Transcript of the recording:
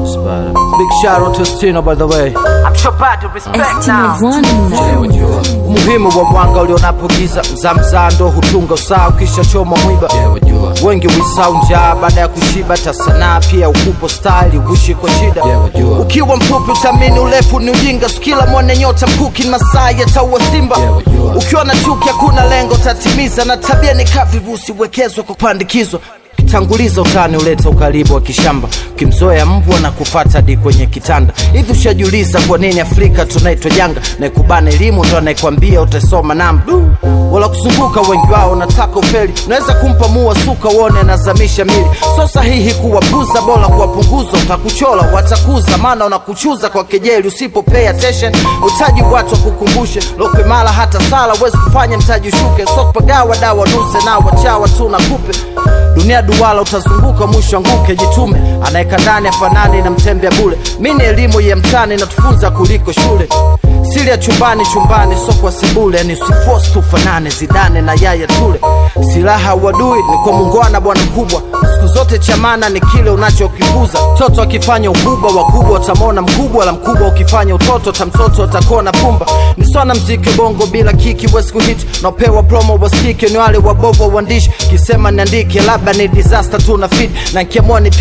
Big shout out to Stino by the way. I'm sure bad to respect Estimo now. One. Umuhimu wa mwanga ulionapo giza, mzamzaa ndo hutunga usaa, ukisha choma mwiba. Wengi wisau njaa baada ya kushiba, tasanaa pia ukupo style, uishi kwa shida. Ukiwa mfupi utamini urefu ni ujinga, sikila mwane nyota mkuki ni masaa yataua simba. Ukiwa na chuki hakuna lengo tatimiza, na tabia ni kavirusi wekezwa kwa kupandikizwa kitanguliza utani uleta ukaribu wa kishamba ukimzoea mbwa na kufata hadi kwenye kitanda hivi ushajiuliza kwa nini afrika tunaitwa janga naikubana elimu ndo anayekwambia utasoma namba wala kuzunguka wengi wao nataka ufeli unaweza kumpa mua suka uone anazamisha mili so sahihi kuwapuza bora kuwapunguza utakuchola watakuza maana unakuchuza kwa kejeli usipo pay attention utaji watu wakukumbushe lokwe mala hata sala wezi kufanya mtaji ushuke sokpagawa dawa nuse na wachawa tu na kupe dunia duwala utazunguka mwisho anguke jitume anaweka ndani afanani na mtembea bule mi ni elimu ya mtani natufunza kuliko shule siri ya chumbani chumbani sokwa sebule ni usifos tufanane zidane na yaya tule silaha wadui ni kwa mungwana bwana mkubwa siku zote chamana ni kile unachokikuza mtoto akifanya ukubwa wakubwa utamona mkubwa la mkubwa ukifanya utoto tamtoto atakona pumba ni swana mziki bongo bila kiki wezi kuhit napewa promo waskike ni wale wabovu wa uandishi kisema niandike labda ni disaster tu na fit na nkiamua ni